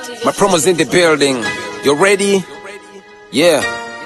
My promos in the building. You ready? Yeah.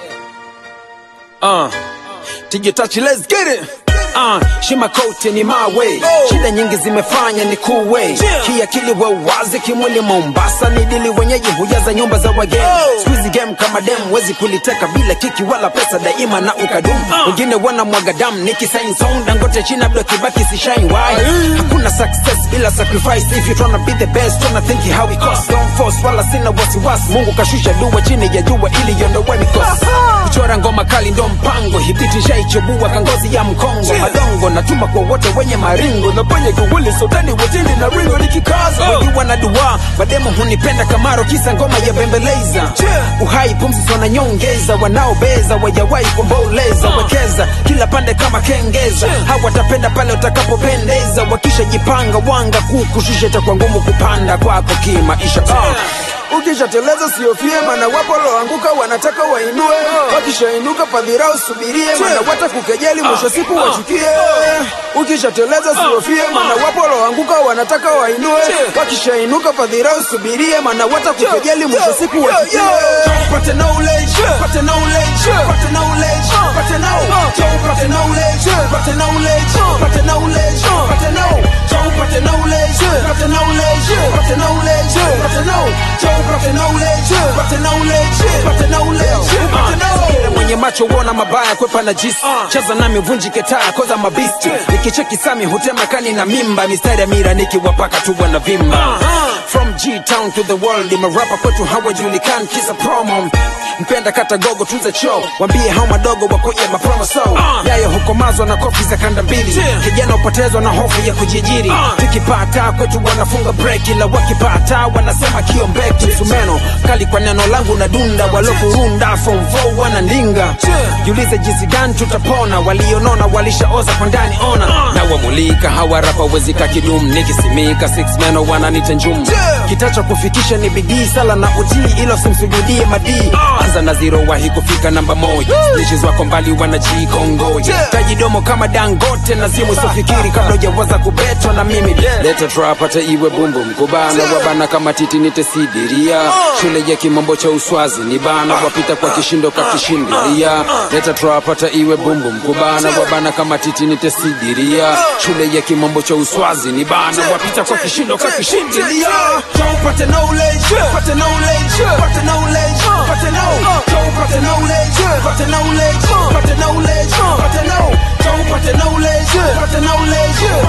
Uh. Tije touch, let's get it. Uh, shima kote ni my way shida nyingi zimefanya ni kuwe kiakili we wazi kimwili Mombasa ni dili wenyeji hujaza nyumba za wageni squeeze game kama dem wezi kuliteka bila kiki wala pesa daima na ukadumu wengine wana mwaga damu nikisain song dangote china bdo kibaki si shine why hakuna success bila sacrifice if you tryna be the best tryna think how it costs don't force wala sina wasiwasi mungu kashusha dua chini ya jua ili iondowe mikosi kuchora ngoma kali ndo mpango hibiti shaichubua kangozi ya mkongo madongo natuma kwa wote wenye maringo na penye kiwili sotani wetindi na ringo nikikaza wengi wana dua mademo hunipenda kamaro kisa ngoma ya bembeleza uhai pumzi sona nyongeza wanaobeza wajawai kuomboleza wekeza kila pande kama kengeza hawatapenda pale utakapopendeza wakishajipanga wanga kukushusha itakuwa ngumu kupanda kwako kimaisha uh. ukishateleza siofie mana wapo loanguka wanataka wainue wakishainuka padhira usubirie mana watakukejeli mwisho siku wachukie ukishateleza siofie mana wapo loanguka wanataka wainue wakishainuka padhira usubirie mana watakukejeli mwisho siku wachukie Pate knowledge, pate knowledge, pate knowledge, pate know. Joe, pate knowledge, pate knowledge, pate knowledge, pate know. Joe, pate knowledge, pate knowledge, pate knowledge, pate know. Joe, pate knowledge, pate knowledge, pate knowledge, pate know. Kila mwenye macho uona mabaya kwepa na jisi cheza nami vunjike taa koza mabisti nikicheki sami hutema kani na mimba mistari ya mira nikiwapaka tu wana vimba from G town to the world imerapa kwetu hawajulikani kisa promo mpenda kata gogo tuze cho wambie hao madogo wakoje mapromo so yayo hukomazwa na kofi za kanda mbili kijana upotezwa na hofu ya kujiajiri tukipata kwetu wanafunga break ila wakipata wanasema kiombeki msumeno kali kwa neno langu na dunda walofurunda form 4 wanandinga jiulize jinsi gani tutapona walionona walishaoza kwa ndani ona na wamulika hawa rapa wezika kidum nikisimika six meno wananita njum kitacho kufikisha ni bidii sala na utii ilo simsujudie madii anza na zero wahi kufika namba moja snitches wako mbali wanajikongoja tajidomo kama dangote na zimu sofikiri kabla ujawaza kubetwa na mimi leta trap hata iwe bumbu mkubana wabana kama titi nitesidiria shule ya kimombo cha uswazi ni bana wapita kwa kishindo kakishindilia leta trap hata iwe bumbu mkubana wabana kama titi nitesidiria shule ya kimombo cha uswazi ni bana wapita kwa kishindo kakishindilia pate knowledge pate knowledge pate knowledge pate know Joe pate knowledge pate knowledge pate knowledge pate know Joe pate knowledge pate knowledge